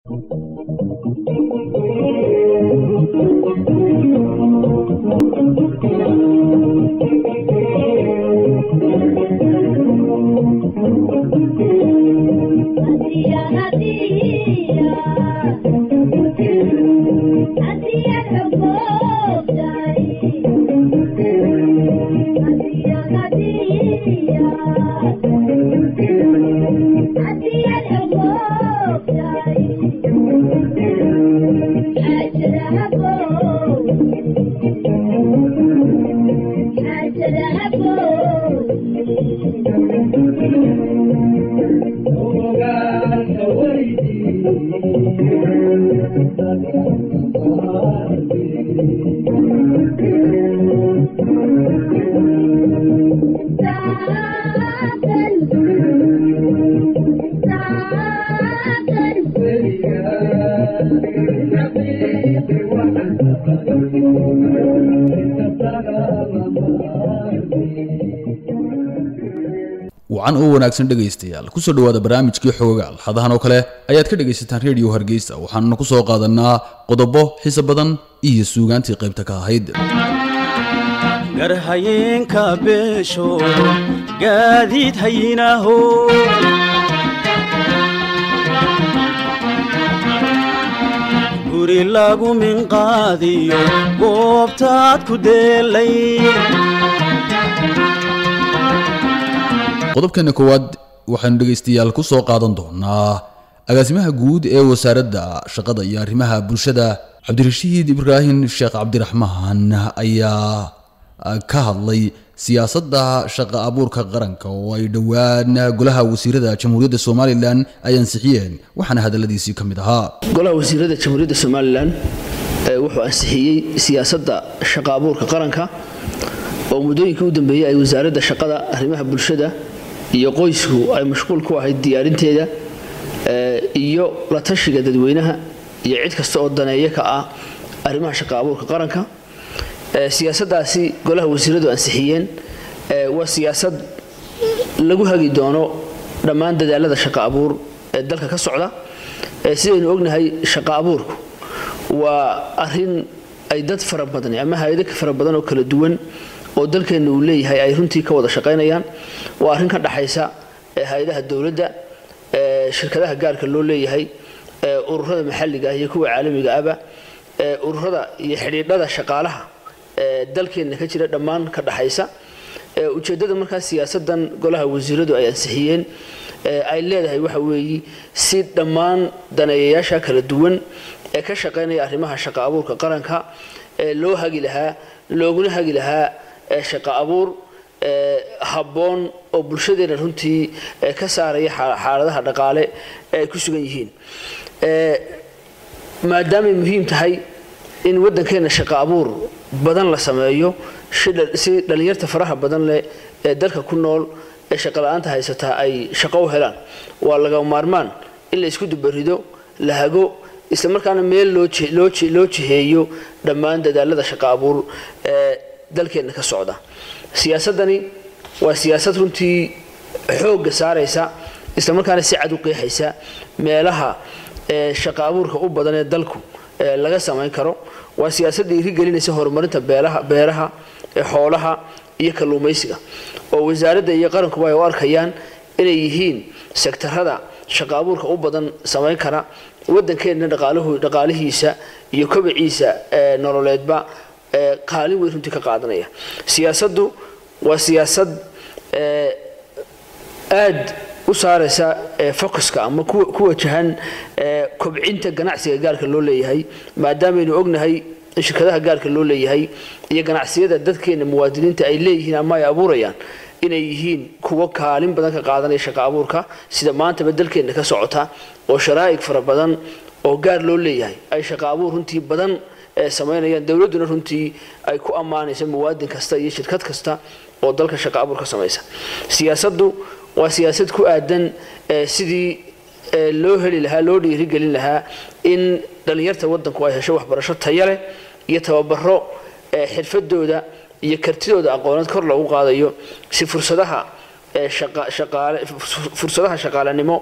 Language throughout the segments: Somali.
wacan oo wanaagsan dhegaystayaal kusoo dhawaada barnaamijkii xoogaal hadahan oo kale ayaad ka dhegaysataan redio hargeysa waxaanuna ku soo qaadanaa qodobo xiise badan iyo suugaantii qaybta ka ahayd garhayeenka beesho gaadiid hayinaho guri lagu minqaadiyo goobtaad ku deelay qodobkeena koowaad waxaanu dhegaystayaal ku soo qaadan doonaa agaasimaha guud ee wasaaradda shaqada iyo arrimaha bulshada cabdirashiid ibraahim sheekh cabdiraxmaan ayaa ka hadlay siyaasadda shaqa abuurka qaranka oo ay dhowaan golaha wasiirada jamhuuriyadda somalilan ay ansixiyeen waxaana hadaladiisii ka mid ahaa golaha wasiirada jamhuuriyadda somalilan wuxuu ansixiyey siyaasadda shaqa abuurka qaranka oo muddooyinkii u dambeeyey ay wasaaradda shaqada arrimaha bulshada iyo qoysku ay mashquul ku ahayd diyaarinteeda iyo la tashiga dadweynaha iyo cid kasta oo daneeyo ka ah arrimaha shaqa abuurka qaranka siyaasadaasi golaha wasiiradu ansixiyeen waa siyaasad lagu hagi doono dhammaan dadaalada shaqa abuur ee dalka ka socda sidaynu ognahay shaqa abuurku waa arin ay dad fara badan ama hay-ado fara badan oo kala duwan oo dalkeenna uu leeyahay ay runtii ka wada shaqaynayaan waa arrin ka dhaxaysa hay-adaha dowladda shirkadaha gaarka loo leeyahay ururada maxalliga ah iyo kuwa caalamiga aba ururada iyo xidhiidhada shaqaalaha dalkeenna ka jira dhammaan ka dhaxaysa ujeeddada markaa siyaasadan golaha wasiiradu ay ansixiyeen ay leedahay waxa weeye si dhammaan daneeyayaasha kala duwan ee ka shaqaynaya arrimaha shaqa abuurka qaranka ee loo hagi lahaa looguna hagi lahaa shaqa abuur habboon oo bulshadeena runtii ka saaraya xaaladaha dhaqaale ee ay ku sugan yihiin maadaamay muhiim tahay in waddankeena shaqa abuur badan la sameeyo si dhallinyarta faraha badan leh ee dalka ku nool ee shaqala-aanta haysataa ay shaqo u helaan waa laga maarmaan in la isku dubarido la hago isla markaana meel loo jiheeyo dhammaan dadaalada shaqa abuur ee dalkeenna ka socda siyaasadani waa siyaasad runtii xoogga saaraysa isla markaana si cad u qeexaysa meelaha shaqa abuurka u badan ee dalku laga samayn karo waa siyaasad dhiirigelinaysa horumarinta beeraha xoolaha iyo kalluumaysiga oo wasaaradda iyo qarankuba ay u arkayaan inay yihiin sektarada shaqa abuurka u badan samayn kara waddankeenna dhaqaalihiisa iyo kobiciisa nololeedba qaalin weyn runtii ka qaadanaya siyaasaddu waa siyaasad aad u saaraysa focuska ama ku wajahan kobcinta ganacsiga gaarka loo leeyahay maadaamaynu ognahay in shirkadaha gaarka loo leeyahay iyo ganacsiyada dadkeena muwaadiniinta ay leeyihiin ama ay abuurayaan inay yihiin kuwo kaalin badan ka qaadanaya shaqa abuurka sida maantaba dalkeenna ka socota oo sharaa'ig fara badan oo gaar loo leeyahay ay shaqa abuur runtii badan samaynayaan dowladduna runtii ay ku ammaanaysa muwaadin kasta iyo shirkad kasta oo dalka shaqa abuur ka samaysa siyaasaddu waa siyaasad ku aadan sidii loo heli lahaa loo dhiirigelin lahaa in dhallinyarta waddanku ay hesho waxbarasho taya leh iyo tababaro xirfadooda iyo kartidooda aqooneed kor loogu qaadayo si fursadaha fursadaha shaqaalanimo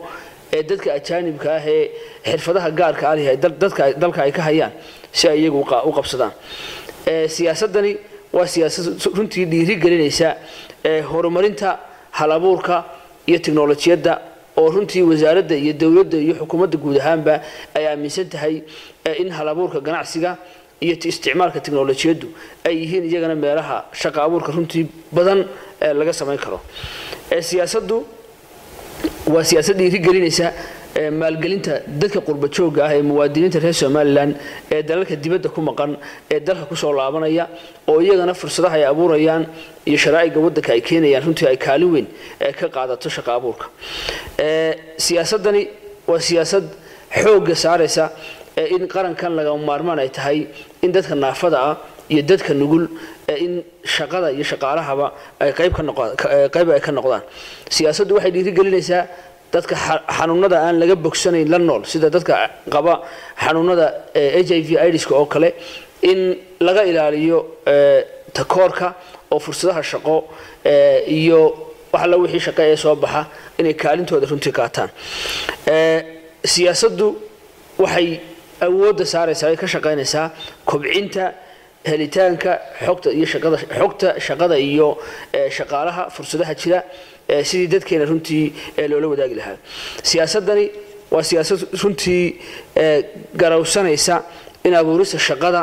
ee dadka ajaanibka ah ee xirfadaha gaarka ah leh dadka dalka ay ka hayaan si ay iyagu u qabsadaan siyaasadani waa siyaasad runtii dhiiri gelinaysa horumarinta halabuurka iyo tiknolojiyadda oo runtii wasaaradda iyo dowladda iyo xukuumadda guud ahaanba ay aaminsan tahay in halabuurka ganacsiga iyo isticmaalka tiknolojiyaddu ay yihiin iyagana meelaha shaqa abuurka runtii badan laga samayn karo siyaasaddu waa siyaasad dhiiri gelinaysa maalgelinta dadka qurba joogga ah ee muwaadiniinta reer somalilan ee dalalka dibadda ku maqan ee dalka kusoo laabanaya oo iyagana fursadaha ay abuurayaan iyo sharaa'iga waddanka ay keenayaan runtii ay kaalin weyn ka qaadato shaqa abuurka siyaasadani waa siyaasad xoogga saaraysa in qarankan lagama maarmaan ay tahay in dadka naafada ah iyo dadka nugul in shaqada iyo shaqaalahaba ay qayb qayb ay ka noqdaan siyaasaddu waxay dhiiri gelinaysaa dadka xanuunada aan laga bogsanayn la nool sida dadka qaba xanuunada h i v idska oo kale in laga ilaaliyo takoorka oo fursadaha shaqo iyo wax alla wixii shaqo ee soo baxa inay kaalintooda runtii qaataan siyaasaddu waxay awoodda saaraysaa ay ka shaqaynaysaa kobcinta helitaanka xogta iyo shaqada xogta shaqada iyo shaqaalaha fursadaha jira sidii dadkeena runtii loola wadaagi lahaa siyaasadani waa siyaasad runtii garawsanaysa in abuurista shaqada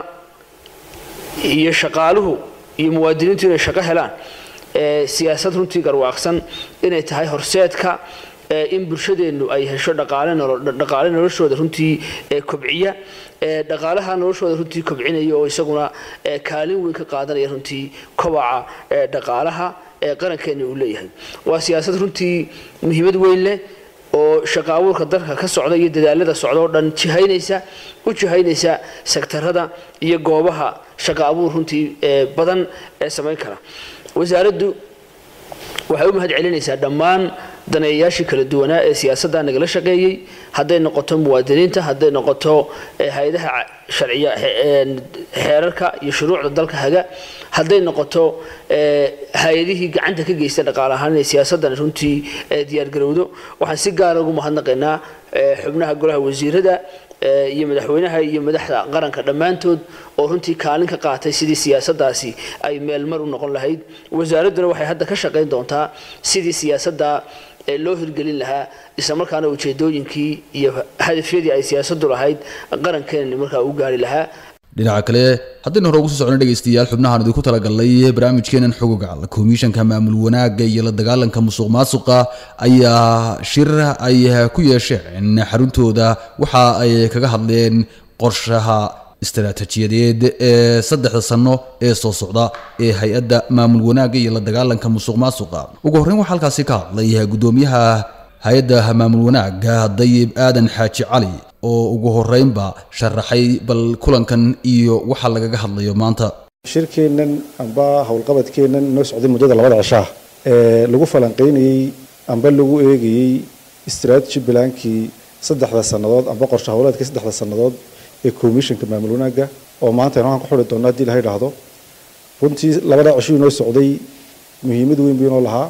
iyo shaqaaluhu iyo muwaadiniintu inay shaqo helaan siyaasad runtii garwaaqsan inay tahay horseedka in bulshadeennu ay hesho dhaqaale noloshooda runtii kobciya dhaqaalaha noloshooda runtii kobcinaya oo isaguna kaalin weyn ka qaadanaya runtii kobaca dhaqaalaha ee qarankeena uu leeyahay waa siyaasad runtii muhiimad weyn leh oo shaqa abuurka dalka ka socda iyo dadaalada socda oo dhan jihaynaysa u jihaynaysa sektarada iyo goobaha shaqa abuur runtii badan ee samayn kara wasaaraddu waxay u mahad celinaysaa dhammaan daneeyayaashii kala duwanaa ee siyaasadda nagala shaqeeyey hadday noqoto muwaadiniinta hadday noqoto hay-adaha sharciya xeerarka iyo shuruucda dalka haga hadday noqoto hay-adihii gacanta ka geysta dhaqaale ahaan inay siyaasaddan runtii diyaargarowdo waxaan si gaara ugu mahadnaqaynaa xubnaha golaha wasiirada iyo madaxweynaha iyo madaxda qaranka dhammaantood oo runtii kaalin ka qaatay sidii siyaasaddaasi ay meelmar u noqon lahayd wasaaradduna waxay hadda ka shaqayn doontaa sidii siyaasadda loo hirgelin lahaa islamarkaana ujeedooyinkii iyo hadafyadii ay siyaasaddu lahayd qarankeena markaa u gaari lahaa dhinaca kale haddaynu hore ugu soo socno dhegaystayaal xubnahan idinku talagalnay barnaamijkeenan xogogaal komishanka maamul wanaagga iyo la dagaalanka musuq maasuqa ayaa shir ay ku yeesheen xaruntooda waxa ay kaga hadleen qorshaha istaraatiijiyadeed ee saddexda sano ee soo socda ee hay-adda maamul wanaagga iyo la dagaalanka musuq maasuqa ugu horreyn waxaa halkaasi ka hadlay guddoomiyaha hay-adda maamul wanaagga dayib aadan xaaji cali oo ugu horeynba sharaxay bal kulankan iyo waxa lagaga hadlayo maanta shirkeennan amba howlqabadkeennan noo socday muddada labada cishaa ee lagu falanqaynayey amba lagu eegayey strategy bilaankii saddexda sannadood amba qorshe howleedkii saddexda sannadood ee commissionka maamul wanaagga oo maanta aynu halkan ku xuri doonno haddii laha idhaahdo runtii labada cishuu inoo socday muhiimad weyn buu inoo lahaa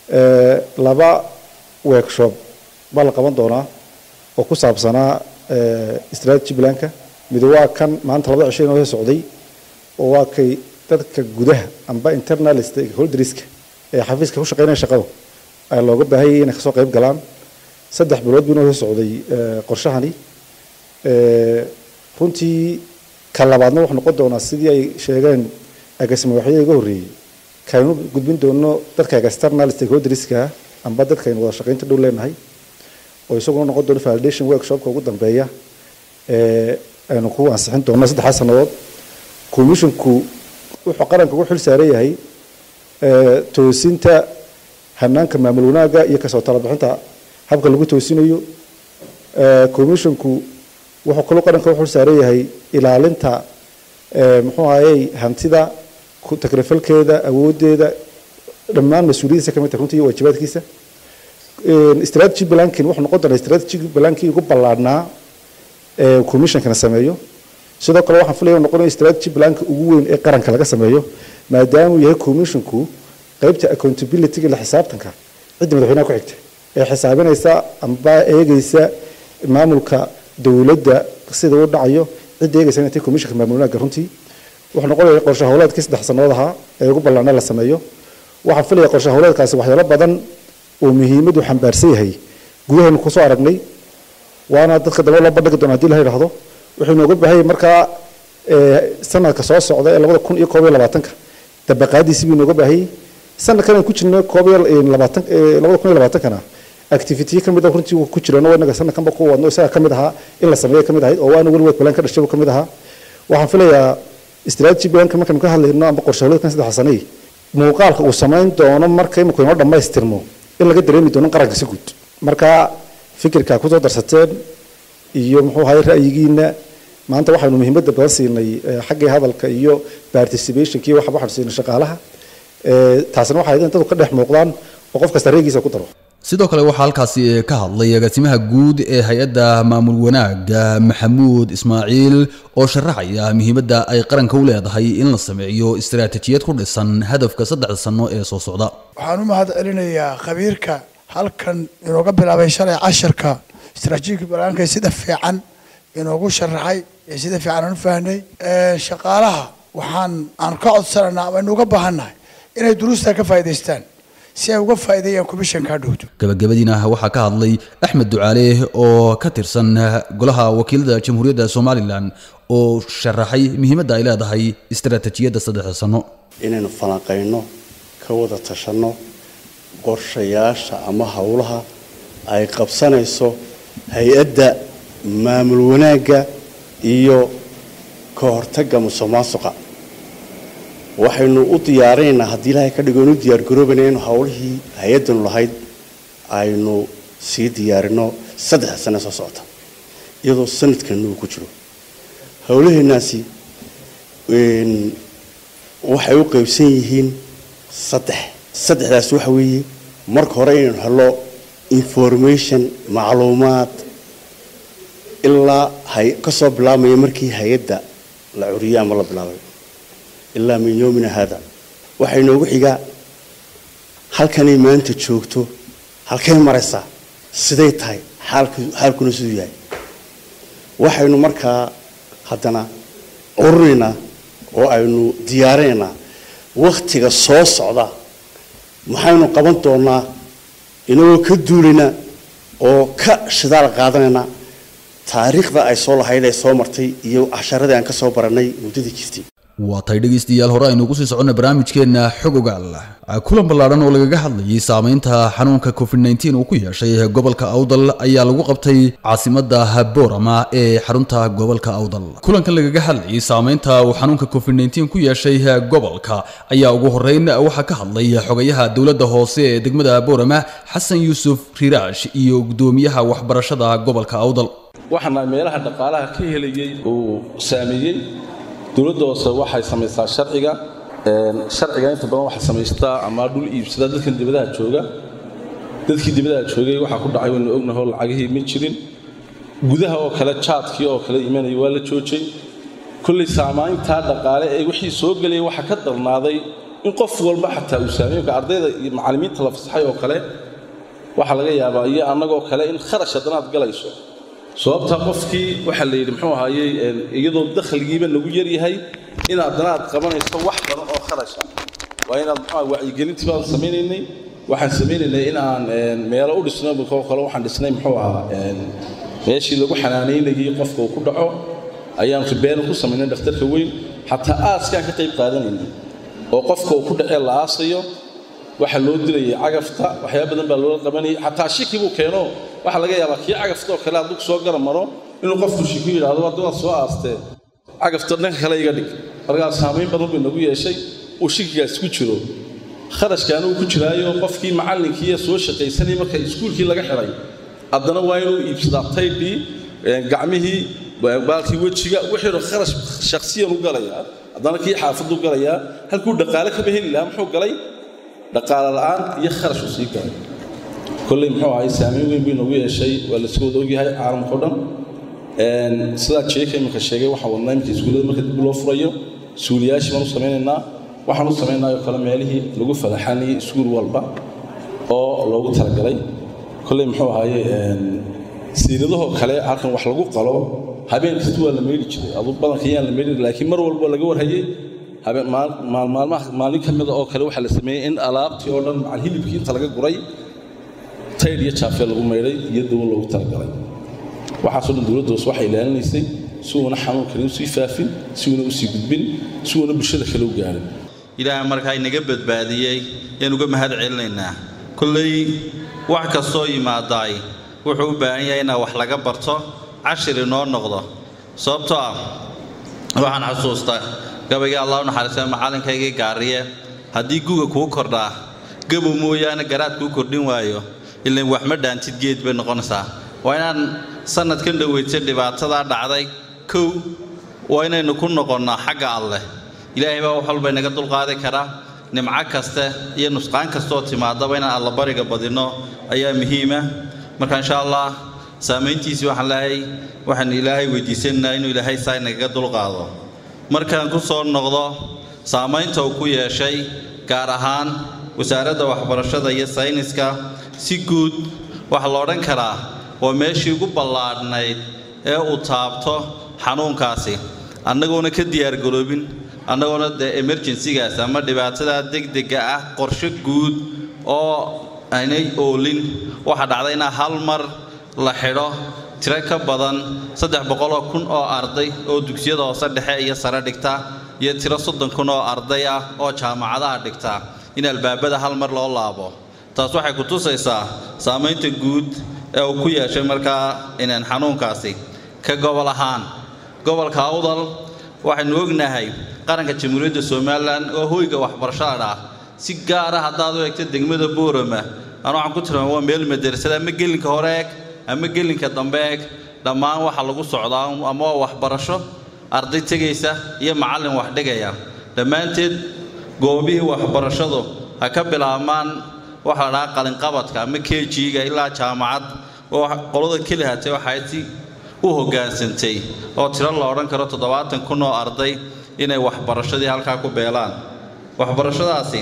laba workshop baa la qaban doonaa oo ku saabsanaa strategy planka mid waa kan maanta labada cisho inoo socday oo waa kay dadka gudaha amba internal stakeholderska ee xafiiska ku shaqeynaya shaqadu ay looga baahanyay inay kasoo qayb galaan saddex bilood buu inoo socday qorshahani runtii ka labaadna wuxuu noqon doonaa sidii ay sheegeen agaasima waxyada iga horreeyey kaynu gudbin doono dadka external stakeholderska amba dadka aynu wada shaqaynta dhow leenahay oo isaguna noqon doono validation workshopka ugu dambeeya ee aynu ku ansixin doono saddexdaa sannadood commissionku wuxuu qaranka ugu xil saaran yahay toosinta hanaanka maamul wanaagga iyo kasoo talabixinta habka lagu toosinayo commissionku wuxuu kaloo qaranka ugu xil saaran yahay ilaalinta muxuu ahayey hantida takrifalkeeda awoodeeda dhammaan mas-uuliyadiisa ka mid tahay runtii iyo waajibaadkiisa strategy blankin wuxuu noqon doonaa strategy blankii ugu ballaadhnaa ee commissionkana sameeyo sidoo kale waxaan filaya noqonayo strategy blanka ugu weyn ee qaranka laga sameeyo maadaama uu yahay commissionku qaybta accountability-ga la xisaabtanka cidda madaxweynaha ku xigta ee xisaabinaysa amba eegaysa maamulka dowladda sida u dhacayo cidda eegaysa inay tahay komishanka maamul wanaagga runtii wuxuu noqonaya qorshe howleedkii saddex sannadood ahaa ee ugu ballaana la sameeyo waxaan filaya qorshe howleedkaasi waxyaalo badan oo muhiimadu xambaarsan yahay gudahaynu kusoo aragnay waana dadka dambe loo bandhigi doona hadii la yidhaahdo wuxuu inooga baahanyay markaa sanadka soo socda ee labada kun iyo koob iyo labaatanka dabaqaadiisi buu inooga baahanyay sanadkan aan ku jirno koob iyo labaatan labada kun iyo labaatankana activity ka mid ah runtii ku jirano inaga sanadkanba ku wadno isaga ka mid ahaa in la sameeyo ka mid ahayd oo waana weligeed plan ka dhashay ka mid ahaa waxaan filayaa strategy planka markaynu ka hadlayno amba qorshe howleedkan saddex sanay muuqaalka uu samayn doono marka imika inoo dhammaystirmo in laga dareemi doono qaranka si guud marka fikirka kusoo darsateen iyo muxuu ahay ra'yigiina maanta waxaynu muhiimadda badan siinay xaggii hadalka iyo participationkii waxa waxaanu siinay shaqaalaha taasina waxay in dadku ka dhex muuqdaan oo qof kasta reegiisa ku daro sidoo kale waxaa halkaasi ka hadlay agaasimaha guud ee hay-adda maamul wanaagga maxamuud ismaaciil oo sharaxaya muhiimadda ay qaranka u leedahay in la sameeyo istaraatijiyad ku dhisan hadafka saddexda sano ee soo socda waxaan u mahad celinayaa khabiirka halkan inooga bilaabay shalay casharka istaraatiijiyadka balaanka sida fiican inoogu sharaxay ee sida fiican aan u fahnay shaqaalaha waxaan aan ka codsanaynaa ama inuga baahannahay inay duruusta ka faa'idaystaan si ay uga faa'iideeyaan komishanka dhowto gabagabadiina waxaa ka hadlay axmed ducaale oo ka tirsan golaha wakiilada jamhuuriyadda somalilan oo sharaxay muhiimadda ay leedahay istaraatijiyadda saddexda sano inaynu falanqayno ka wada tashanno qorshayaasha ama howlaha ay qabsanayso hay-adda maamul wanaagga iyo ka hortagga musuqmaasuqa waxaynu u diyaarinaynaa haddii ilaahay ka dhigo inu diyaargaroobayna inu howlihii hay-addanu lahayd aynu sii diyaarino saddexda sane soo socota iyadoo sanadkanna uu ku jiro howlaheenaasi waxay u qaybsan yihiin saddex saddexdaas waxa weeye marka hore inaynu helo information macluumaad ilaa kasoo bilaabmaya markii hay-adda la curiyey ama la bilaabay ilaa min yoomina haada waxaa inoogu xigaa halkanay maanta joogto halkay maraysaa siday tahay xaalkuna siduu yahay waxaynu markaa haddana ururinaynaa oo aynu diyaarinaynaa wakhtiga soo socda maxaynu qaban doonaa inagoo ka duulayna oo ka shidaal qaadanayna taariikhda ay soo lahayd ay soo martay iyo casharadii aan ka soo barannay muddadii jirtay waa tay dhegaystayaal hore aynu ugu sii soconnay barnaamijkeenna xog ogaal kulan ballaadhan oo lagaga hadlayay saamaynta xanuunka covid nteen uu ku yeeshay gobolka awdal ayaa lagu qabtay caasimadda boorama ee xarunta gobolka awdal kulankan lagaga hadlayay saamaynta uu xanuunka covid nteen ku yeeshay gobolka ayaa ugu horeyn waxaa ka hadlay xogayaha dowladda hoose ee degmada boorama xasan yuusuf riiraash iyo gudoomiyaha waxbarashada gobolka awdal waxaana meelaha dhaqaalaha ka helayay uu saameeyey dowladda hoose waxay samaysaa sharciga sharciga inta badan waxay samaystaa ama dhul iibsadaa dadkan dibadaha jooga dadkii dibadaha joogay waxaa ku dhacay waynu ognahoo lacagihii ma jirin gudaha oo kale jaadkii oo kale imanaya waa la joojay kollay saamayntaa dhaqaale ee wixii soo gelaya waxaa ka darnaaday in qof walba xataa uu saameeyo ardayda iyo macallimiinta la fasaxay oo kale waxaa laga yaabaa iyo annagoo kale in kharash haddana aad galayso sababta qofkii waxaa la yidhi muxuu ahaayey iyadoo dakhligiiba nagu yar yahay in haddana aad qabanayso wax badan oo kharasha waa inaad muxuu wacyigelintii baan samaynaynay waxaan samaynaynay in aan meelo u dhisno oo kale waxaan dhisnay muxuu ahaa meeshii lagu xanaanaynayay qofka uu ku dhaco ayaan ribeeno ku samaynay dhakhtarka weyn xataa aaskaan ka qayb qaadanaynay oo qofka uu ku dhacee la aasayo waxaa loo dilayay cagafta waxyaaba badan baa loola qabanayay xataa shiki buu keeno waxaa laga yaabaa kii cagafta oo kale hadduu soo gara maro inuu qofku shiku yidhaahdo hadda waad soo aastee cagafta dhanka kale iga dhig markaa saamayn badan bay nagu yeeshay uu shikigaas ku jiro kharashkaana uu ku jiraayo qofkii macallinkii soo shaqaysanayay marka iskuulkii laga xiray haddana waa inuu iibsadaa taydhii gacmihii baalkii wejiga wixii kharash shakhsiyan u galayaa haddana kii xaafaddu galayaa halkuu dhaqaale kaba heli lahaa muxuu galay dhaqaale la'aan iyo kharash uu sii galay kolley muxuu ahay saamayn weyn bay noogu yeeshay waa la iska wada ogyahay caalamka o dhan sidaa jeeka iminka sheegay waxaan wadnaa iminka iskuullada marka dib loo furayo suuliyaashii baan u samaynaynaa waxaan u samaynaayoo kale meelihii lagu falaxanayay iskuul walba oo loogu talagalay kolley muxuu ahaaye siiradahoo kale halkan wax lagu qalo habeen kasta waa la meydhi jiray adu badanka yaan la meydhi laakiin mar walba laga warhayay habeen maalmaha maalin ka mida oo kale waxaa la sameeyey in alaabtii oo dhan macal hilibkii inta laga guray taydh iyo jaafee lagu maydhay iyo dawo loogu talagalay waxaasoo dhan dowladda hoose waxay ilaalinaysay si uuna xanuunkani usii faafin si uuna usii gudbin si uuna bulshada kale u gaarin ilaahay markaa inaga badbaadiyey yaan uga mahad celinaynaa kolley wax kastoo yimaadaay wuxuu u baahan yahay inaa wax laga barto cashir inoo noqdo sababtoo ah waxaan xasuustaa gabayga allah u naxariista macalinkaygii gaariye haddii guga kuu kordhaa gabow mooyaane garaad kuu kordhin waayo ilan wax ma dhaantid geed bay noqonaysaa waa inaan sanadkan dhoweytay dhibaatadaa dhacday kow waa inaynu ku noqonnaa xagga alleh ilaahay baa wax walba inaga dulqaadi karaa nimco kaste iyo nusqaan kastooo timaadaba inaan allabariga badinno ayaa muhiima marka insha allah saamayntiisii waxaan leehay waxaan ilaahay weydiisanaynaa inuu ilaahay saa inagaga dulqaado markaan ku soo noqdo saamaynta uu ku yeeshay gaar ahaan wasaaradda waxbarashada iyo sayniska si guud waxaa la odhan karaa waa meeshii ugu ballaadhnayd ee uu taabto xanuunkaasi annagoona ka diyaargaroobin annagoona dee emerjensigaas ama dhibaatada degdega ah qorshe guud oo aynay oolin waxaa dhacday inaa hal mar la xidho tiro ka badan saddex boqoloo kun oo arday oo dugsiyada hoose dhexe iyo sare dhigta iyo tiro soddon kun oo arday ah oo jaamacadaha dhigta in albaabada hal mar loo laabo taas waxay ku tusaysaa saamaynta guud ee uu ku yeeshay markaa inaan xanuunkaasi ka gobol ahaan gobolka awdal waxaynu ognahay qaranka jamhuuriyadda somalilan oo hoyga waxbarashada dhah si gaara haddaad u eegto degmada boorama aan waxaan ku tilmaama waa meel madarasada ama gelinka hore eeg ama gelinka dambe eeg dhammaan waxaa lagu socdaa ama waa waxbarasho arday tegaysa iyo macallin wax dhigaya dhammaanteed goobihii waxbarashadu ha ka bilaabmaan waxaa la dhahaa qalinqabadka ama kejiga ilaa jaamacad oo qolada keli hatay waxay si u hoggaansantay oo tiro la odhan karo toddobaatan kun oo arday inay waxbarashadii halkaa ku beelaan waxbarashadaasi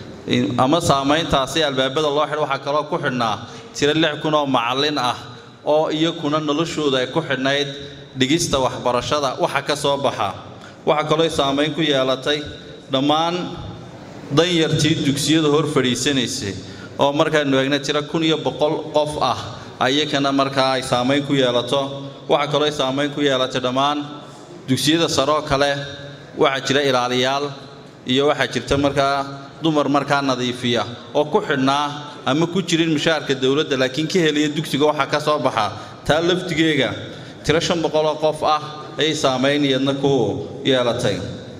ama saamayntaasi albaabada loo xidho waxaa kaloo ku xidhnaa tiro lix kun oo macallin ah oo iyakuna noloshooda ay ku xidhnayd dhigista waxbarashada waxa ka soo baxa waxaa kaloo saamayn ku yeelatay dhammaan danyartii dugsiyada hor fadhiisanaysay oo markaanu eegna tiro kun iyo boqol qof ah ayakana markaa ay saamayn ku yeelato waxaa kaloo saamayn ku yeelatay dhammaan dugsiyada saroo kale waxaa jira ilaaliyaal iyo waxaa jirta markaa dumar markaa nadiifiya oo ku xidhnaa ama ku jirin mushaharka dowladda laakiin ka helaya dugsiga waxaa ka soo baxa taa laftigeega tiro shan boqoloo qof ah ayay saamayn iyadna ku yeelatay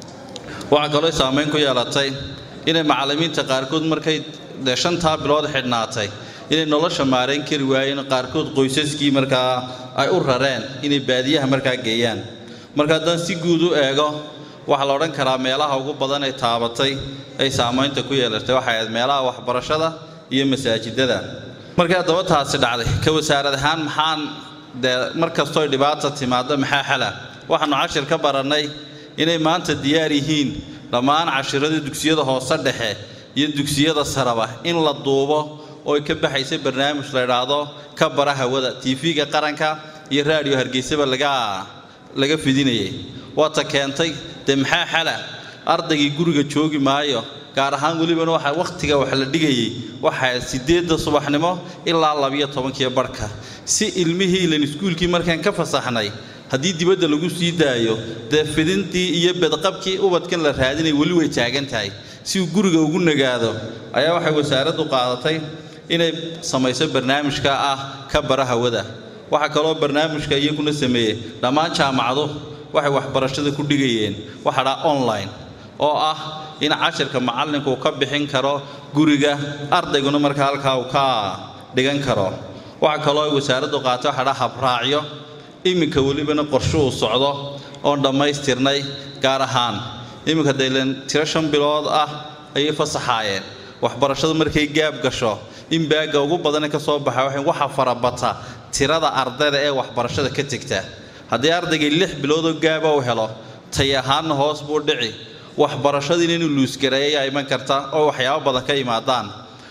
waxaa kaloo saamayn ku yeelatay inay macallimiinta qaarkood markay dee shantaa bilood xidhnaatay inay nolosha maarayn kari waayeen qaarkood qoysaskii markaa ay u rareen inay baadiyaha markaa geeyaan marka haddaan si guud u eego waxaa la odhan karaa meelaha ugu badan ee taabatay ay saamaynta ku yeelatay waxay ahayd meelaha waxbarashada iyo masaajidada markii haddaba taasi dhacday ka wasaarad ahaan maxaan dee mar kastoo dhibaata timaado maxaa xala waxaannu cashir ka barannay inay maanta diyaar yihiin dhammaan cashiradii dugsiyada hoose dhexe iyo dugsiyada saraba in la duubo oo ay ka baxaysa barnaamij la idhaahdo ka bara hawada tv-ga qaranka iyo raadiyo hargeysaba laga laga fidinayay waata keentay dee maxaa xala ardaygii guriga joogi maayo gaar ahaan welibana waxa wakhtiga wax la dhigayay waxaa siddeedda subaxnimo ilaa labiyo tobankiyo barhka si ilmihii ilan iskuulkii markaan ka fasaxnay haddii dibadda lagu sii daayo dee fidintii iyo bedqabkii ubadkan la raadinay weli way taagan tahay si uu guriga ugu nagaado ayaa waxay wasaaraddu qaadatay inay samayso barnaamijka ah ka bara hawada waxaa kaloo barnaamijka iyaguna sameeyey dhammaan jaamacadu waxay waxbarashada ku dhigayeen waxa dhaa online oo ah in cashirka macallinku uu ka bixin karo guriga ardayguna markaa halkaa uu ka dhigan karo waxaa kaloo ay wasaaraddu qaatay waxa dhaa habraacyo iminka welibana qorshe uu socdo oon dhammaystirnay gaar ahaan iminka daylan tiro shan bilood ah ayay fasaxaayeen waxbarashadu markay gaab gasho in baagga ugu badane ka soo baxa waxay waxa farabata tirada ardayda ee waxbarashada ka tegta haddii ardaygii lix biloodoo gaaba u helo tay ahaanna hoos buu dhici waxbarashadiina inuu luusgareeya ayaa iman karta oo waxyaabo badan ka yimaadaan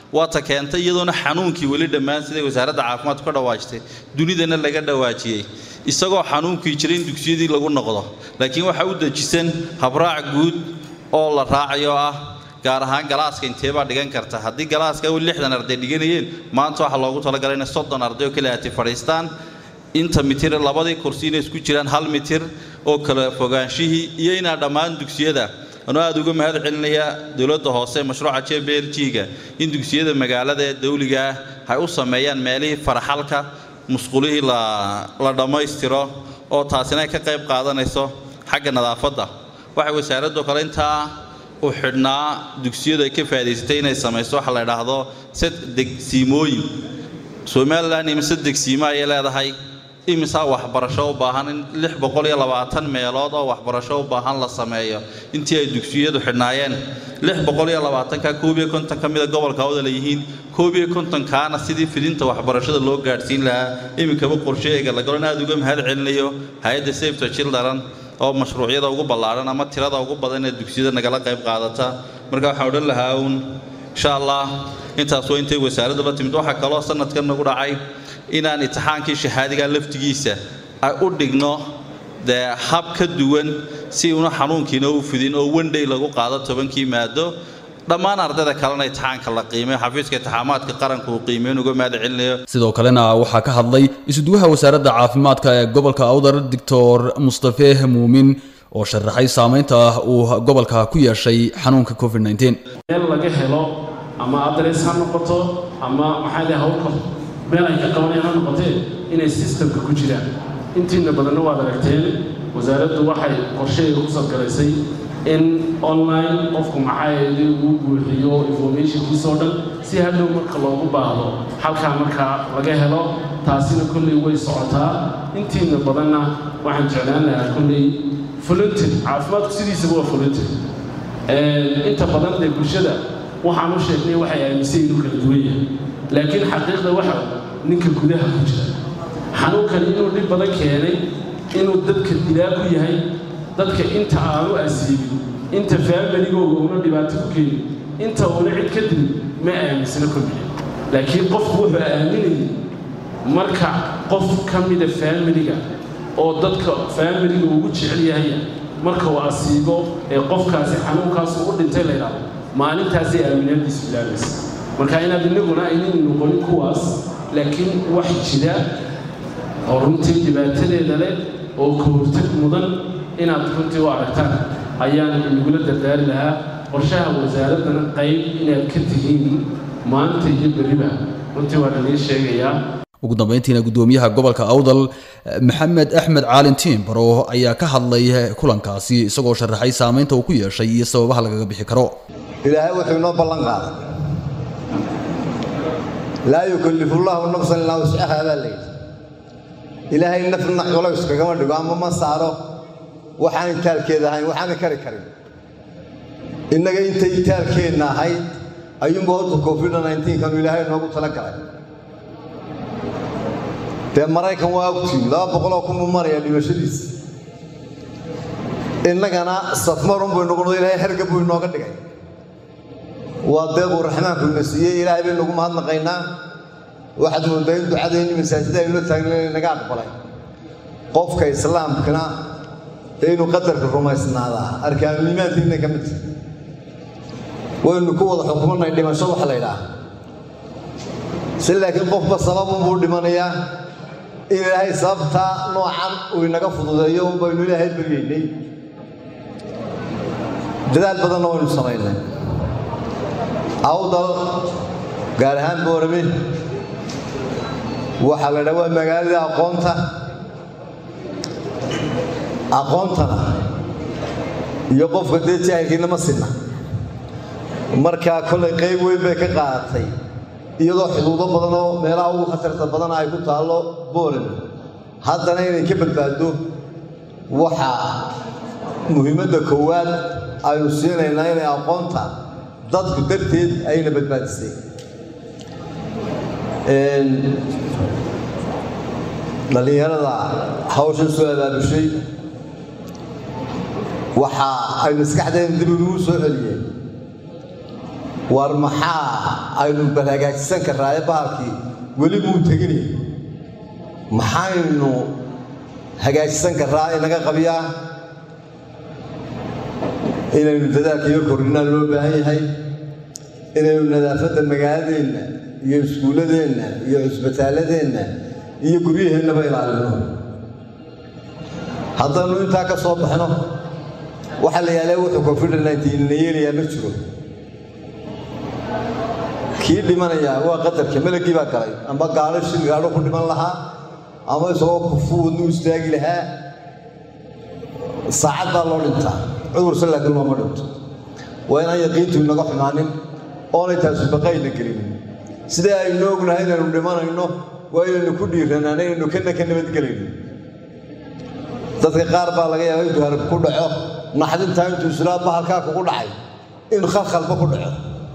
waata keentay iyadoona xanuunkii weli dhammaan siday wasaaradda caafimaadku ka dhawaajtay dunidana laga dhawaajiyey isagoo xanuunkii jira in dugsiyadii lagu noqdo laakiin waxaa u dejisan habraac guud oo la raacayo ah gaar ahaan galaaska inteebaa dhigan karta haddii galaaska weli lixdan arday dhiganayeen maanta waxaa loogu talagalay inay soddon arday oo kale ati fadhiistaan inta mitir labadii kursi inay isku jiraan hal mitir oo kala fogaanshihii iyo inaa dhammaan dugsiyada anuu aada uga mahad celinaya dowladda hoose mashruuca j b l g-ga in dugsiyada magaalada ee dawliga ah ay u sameeyaan meelihii faraxalka musqulihii la dhammaystiro oo taasina ay ka qayb qaadanayso xagga nadaafadda waxay wasaaraddu kale intaa u xidhnaa dugsiyadu ay ka faa'idaysatay inay samayso waxa la idhaahdo sad degsiimooyin somalilan imise degsiimo ayay leedahay imisaa waxbarasho u baahan in lix boqol iyo labaatan meelood oo waxbarasho u baahan la sameeyo intii ay dugsiyadu xidhnaayeen lix boqol iyo labaatanka koob iyo konton ka mida gobolka awda leeyihiin koob iyo kontonkaana sidii fidinta waxbarashada loo gaadhsiin lahaa iminkaba qorsheega la galon aada uga mahad celinayo hay-adda safety children oo mashruucyada ugu ballaadhan ama tirada ugu badan ee dugsiyada nagala qayb qaadata marka waxaan odhan lahaa uun insha allah intaas waa intay wasaaraddu la timid waxaa kaloo sanadkan nagu dhacay inaan imtixaankii shahaadiga laftigiisa ay u dhigno dee hab ka duwan si una xanuunkiina u fidin oo wendhay lagu qaado tobankii maado dhammaan ardayda kalena imtixaanka la qiimeyo xafiiska intixaamaadka qaranka uu qiimeyn uga mahad celinayo sidoo kalena waxaa ka hadlay isuduwaha wasaaradda caafimaadka ee gobolka awdar doctor mustafe muumin oo sharaxay saamaynta uu gobolka ku yeeshay xanuunka covid meel laga helo ama adres ha noqoto ama maxaa leh hawlka meel ay ka qabanayaan ha noqotee inay sistamka ku jiraan intiina badanna waad aragteen wasaaraddu waxay qorsheega ku sadgalaysay in online qofku maxaa uu buuxiyo informationkiisoo dhan si hadhow marka loogu baahdo halkaa markaa laga helo taasina kolley way socotaa intiina badanna waxaan jeclaan lahaa kolley volunteer caafimaadku sidiisaba waa volunteer inta badan dee bulshada waxaan u sheegnay waxay aaminsan inuu kala duwan yahay laakiin xaqiiqda waxa ninka gudaha ku jira xanuunkani inuu dhib badan keenay inuu dadka dilaa ku yahay dadka inta aanu asiibin inta faamiligooga una dhibaato ku keenin inta una cid ka dilin ma aaminsana kolbiya laakiin qofku wuxuu aaminayay marka qof ka mida faamiliga oo dadka faamiliga ugu jecel yahay marka uu asiibo ee qofkaasi xanuunkaasu u dhintay la yidhaahdo maalintaasay aaminaadiisu bilaabaysa marka inaad inaguna aynan noqonin kuwaas laakiin wax jira oo runtii dhibaatadeeda leh oo ka hortag mudan inaad runtii u aragtaan ayaan inagula dardaari lahaa qorshaha wasaaraddana qayb inaad ka tihiin maanta iyo beriba runtii waa lanii sheegayaa ugu dambeyntiina gudoomiyaha gobolka awdal maxamed axmed caalin tiimbaro ayaa ka hadlay kulankaasi isagoo sharaxay saamaynta uu ku yeeshay iyo sababaha lagaga bixi karo ilaahay wuxuu inoo ballan qaaday laa yukallifu llaahu nafsan ilaa wuscahaa baa layidhi ilaahay nafna culays kagama dhigo ama ma saaro waxaan itaalkeeda ahayn waxaana kari karin innaga intay itaalkeenna ahayd ayuunba horta covid kanu ilaahay noogu tala galay dee maraykan waa ogtiin laba boqoloo kun buu maraya dhimashadiisa innagana safmarun buu noqono ilaahay herga buu inooga dhigay waa deequu raxmaanku ina siiyey ilaahay baynu ugu mahadnaqaynaa waxaad moodaa in ducadayni masaajida aynu la taagna inaga aqbalay qofka islaamkana dee inuu qadarka rumaysnaadaa arkaannimaadkiina ka mid tahay waynu ku wada xukumanay dhimasho waxa la ydhaah si laakiin qofba sababunbuu dhimanayaa in ilaahay sababtaa noocan uu inaga fududeeyo un baynu ilaahay baryaynay dadaal badanna waynu samaynay awdal gaar ahaan boorame waxaa la dhaa waa magaalada aqoonta aqoontana iyo qofka dee jaahilkiina ma sinna markaa kollay qayb weyn bay ka qaadatay iyadoo xuduudo badan oo meelaha ugu khatarta badan ay ku taallo boorame haddana inay ka badbaaddo waxaa muhiimadda koowaad aynu siinaynaa inay aqoonta dadku darteed ayna badbaadisay dhallinyarada hawshan soo abaabushay waxa ay maskaxdeena dib inuu soo celiyeen war maxaa aynu bal hagaajisan karraaye bahalkii weli muu teginay maxaynu hagaajisan karraa inaga qabiyaa inaynu dadaalka iyo kordhinaa loo baahan yahay inaynu nadaafadda magaaladeenna iyo iskuulladeenna iyo cusbitaalladeenna iyo guryaheennaba ilaalino haddaynu intaa ka soo baxno waxaa la yaalay wuxuu covid nneteen na yeelayaa ma jiro kii dhimanayaa waa qadarka melagii baa galay amba gaalo shil gaadho ku dhiman lahaa ama isagoo kufu wadnu istaagi lahaa saacad baa loo dhintaa cudurse laakiin looma dhinto waa inaan yaqiintu inaga xumaanin oonay taasi baqayna gelinin sidee aynu ognahay inaynu dhimanayno waa inaynu ku dhiiranaan inaynu kana ka nabadgelayno dadka qaar baa laga yaaba intuu harab ku dhaco naxdintaa intuu islaa bahalkaa kugu dhacay in khalkhalba ku dhaco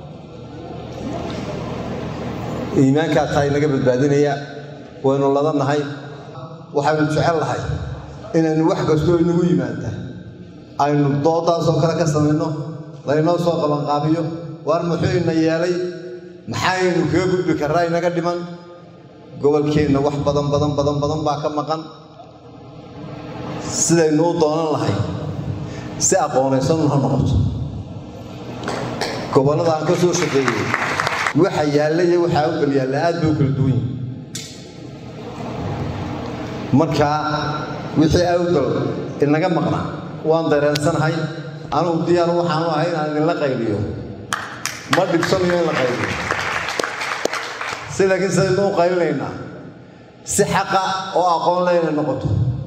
iimaankaa taa inaga badbaadinaya waynu ladannahay waxaynu jecel lahay inaynu wax kastoo inagu yimaada aynu doodaasoo kale ka samayno laynoo soo qabanqaabiyo waar muxuu ina yeelay maxaynu kaga gudbi karraa inaga dhiman gobolkeenna wax badan badan badan badan baa ka maqan sidaynu u doonan lahay si aqoonaysanun ha noqoto gobollada aan ka soo shaqeeyey waxa yaalla iyo waxaa u kala yaalla aad bay u kala duwan yihin marka wixii awdal inaga maqnaa waan dareensanahay anugu diyaar waxaanu ahay inaan idinla qayliyo ma dhibsanayo in la qayliyo si laakiin sidaynu u qaylinaynaa si xaqa oo aqoon leh inay noqoto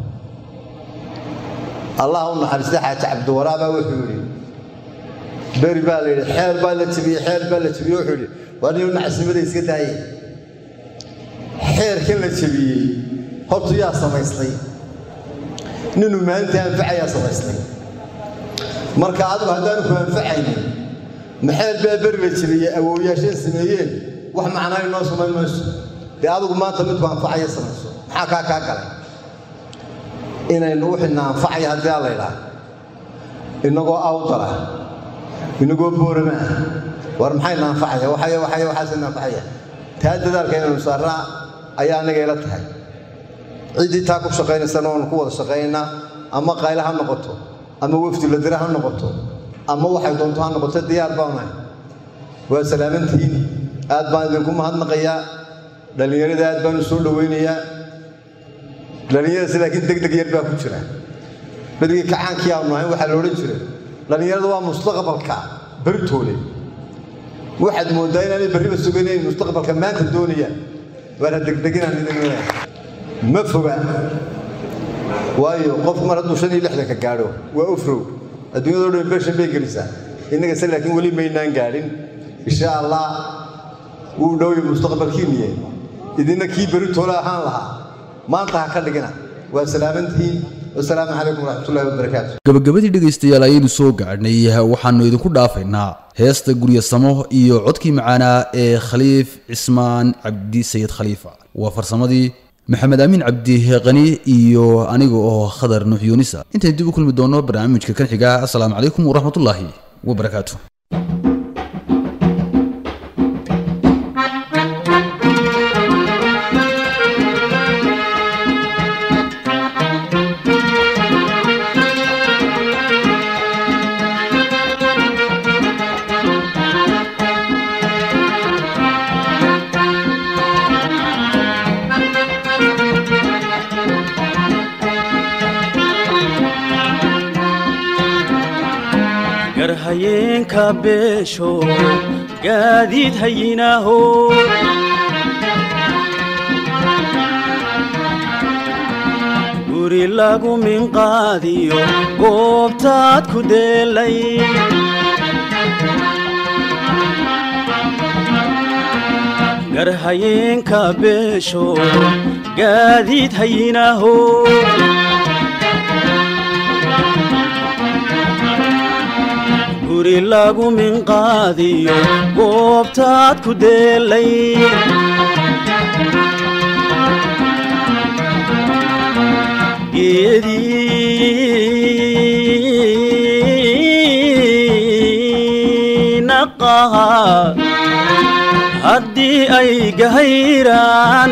allah u naxariista xaaji cabdiwaraabaa wuxuu yidhi beri baa la yidhi xeer baa la jebiyey xeer baa la jebiyey wuxuu yidhi waa nin nacasnimada iska daaye xeerkan la jebiyey hortu yaa samaystay ninuu maalintii anfacayaa samaystay marka adigu haddaanu ku anfacaynin maxeer baa beri la jebiyey awoowayaasheen sameeyeen wax macnaa inoo samayn mayso dee adigu maanta midku anfacaya samayso maxaa kaa kaa galay inaynu wixina anfacaya haddii aa laydhaa inagoo awdala inagoo boorama ah war maxayna anfacaya waxaya waxaya waxaasina anfacaya taa dadaalka inaynu saarnaa ayaa aniga ila tahay ciddii taa ku shaqaynaysana waanu ku wada shaqaynaynaa ama qayla ha noqoto ama wefdi la dira ha noqoto ama waxay doonto ha noqoto diyaar baanahay waa salaamantihiin aad baan idinku mahadnaqayaa dhallinyarada aad baanu soo dhowaynayaa dhallinyaradaas laakiin deg deg yar baa ku jira berigii kacaankii aanu ahayn waxaa la odhan jiray dhallinyarada waa mustaqbalka beritoole waxaad mooddaa inaanay berriba suganayn mustaqbalka maanta doonayaan waana degdeginaan idin leeyahay ma foga waayo qofku mar hadduu shan iyo lixdanka gaadho waa ufrow adduunyadoo dhan beshan bay gelisaa innaga se laakiin weli maynaan gaadhin insha allah wuu dhowya mustaqbalkiiniye idinna kii beritoole ahaan lahaa maanta ha ka dhigina waa salaamantihiin wasalaamu calaykum waraxmatullahi wabarakaatu gabagabadii dhegaystayaal ayaynu soo gaadhnay waxaanu idinku dhaafaynaa heesta guryasamo iyo codkii macaanaa ee khaliif cismaan cabdi sayid khaliifa waa farsamadii maxamed aamin cabdi qani iyo aniga oo khadar nuux yuunisa intaynu dib u kulmi doono barnaamijka kan xiga asalaamu calaykum waraxmatullaahi wabarakaatu garhayeenka beesho gaadiid hayinaaho guri lagu minqaadiyo goobtaad ku deelay garhayeenka beesho gaadiid hayinaaho guri lagu minqaadiyo goobtaad ku deelay geedii naqa haddii ay gahayraan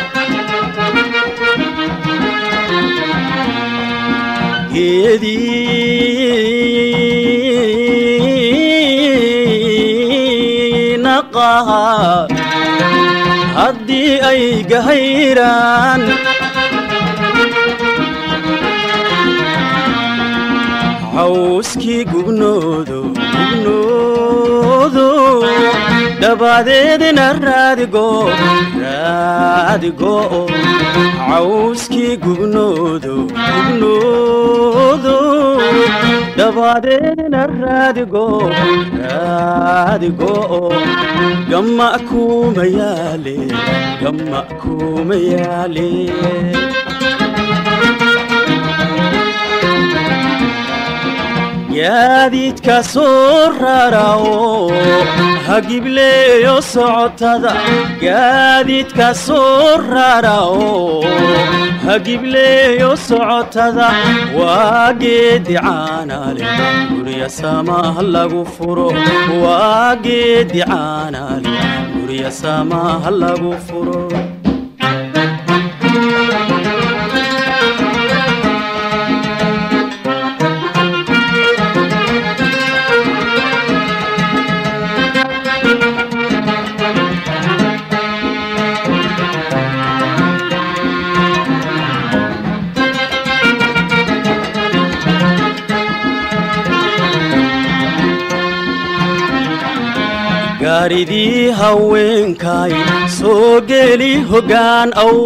geedii naqaha haddii ay gahayraan cawskii gubnoodo gubnoodo dabadeedna raadigo raadigo cawskii gubnoodo gubnoodo dabadeedna raadigo raadigo gamma kuma yaale gamma kuma yaale gaadiidka soo rarao hagibleeyo socotada gaadiidka soo rarao hagibleeyo socotada waa geedi caanale gurya samaha lagu furo waa geedi caanale gurya samaha lagu furo gaaridii haweenkay soo geli hoggaan aw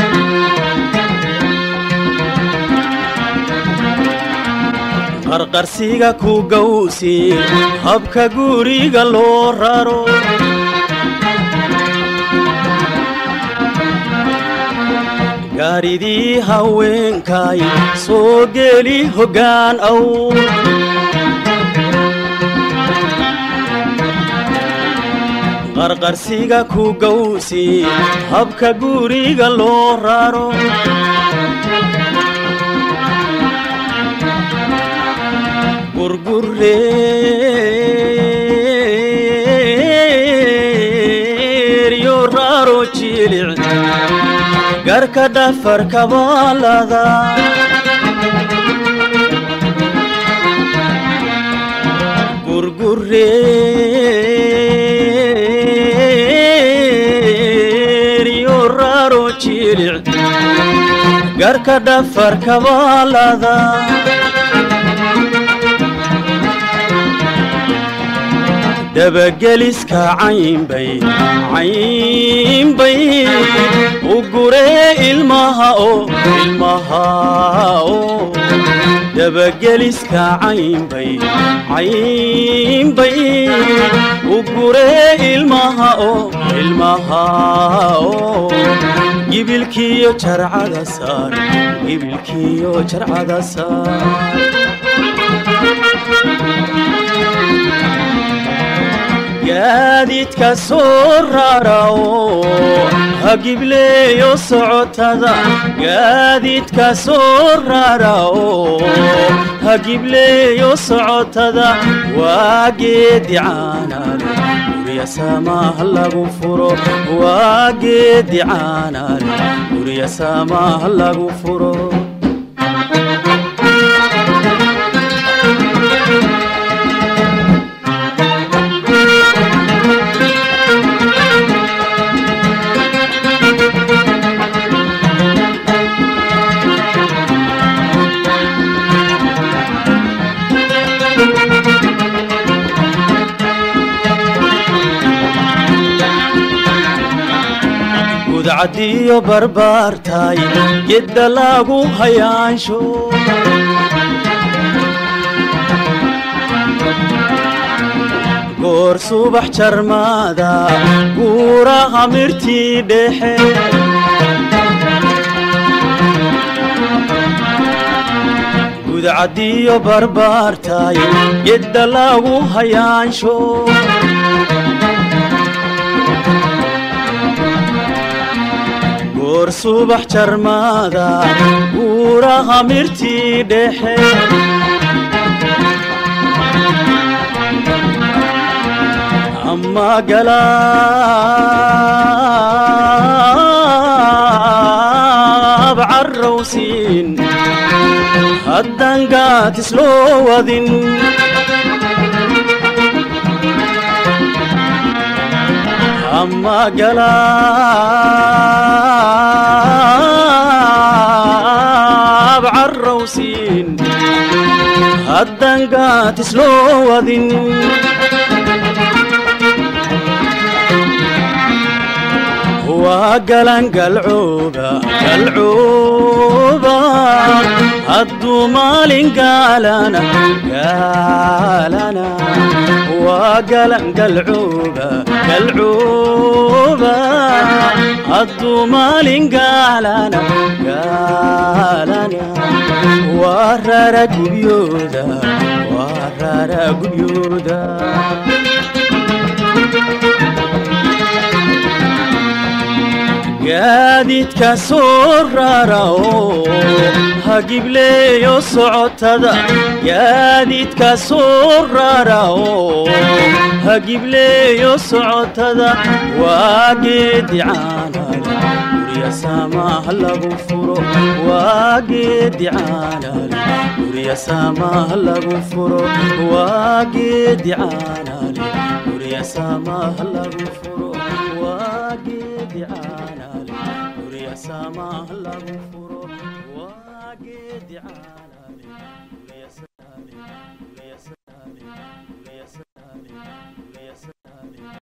qarqarsiga ku gawsi habka guriga loo raro gaaridii haweenkay soo geli hoggaan aw qarqarsiga ku gawsi habka guriga loo raro gurgureeryo raro jilic garka dhafarka baalada gurgureeryo raro jilic garka dhafarka baalada dabageliska caynbay caynbay u guree ilmaha oo ilmaha oo dabageliska caynbay caynbay u guree ilmaha oo ilmaha oo gibilkiyo jarcada saar gibilkiyo jarcada saar gaadiidka soo rarao hagibleeyo socotada gaadiidka soo rarao hagibleeyo socotada waa geedi caanale gurya samaha lagu furo waa geedi caanale gurya samaha lagu furo gudcadiyo barbaartay gedda lagu hayaansho goor subax jarmaada guuraha mirtii dhexe gudcadiyo barbaartay gedda lagu hayaansho goor subax jarmaada guuraha mirtii dhexe ama galaab carrowsiin haddan gaatis loo wadin ama galaab carrowsiin haddan gaatis loo wadin waa galan galcooba galcooba hadduu maalin gaalana gaalana waa galan galcooba galcooba hadduu maalin gaalana gaalana waa rara gubyooda waa rara gubyooda gaadiidka soo rara oo hagibleeyo socotada gaadiidka soo rara oo hagibleeyo socotada waa geedi caanale gurya saamaha lagu furo waa geedi caanale gurya saamaha lagu furo waa geedi caanale gurya saamaha lagu furo waa geedi caanale gurya saamaha lagu furo waa geedi caanale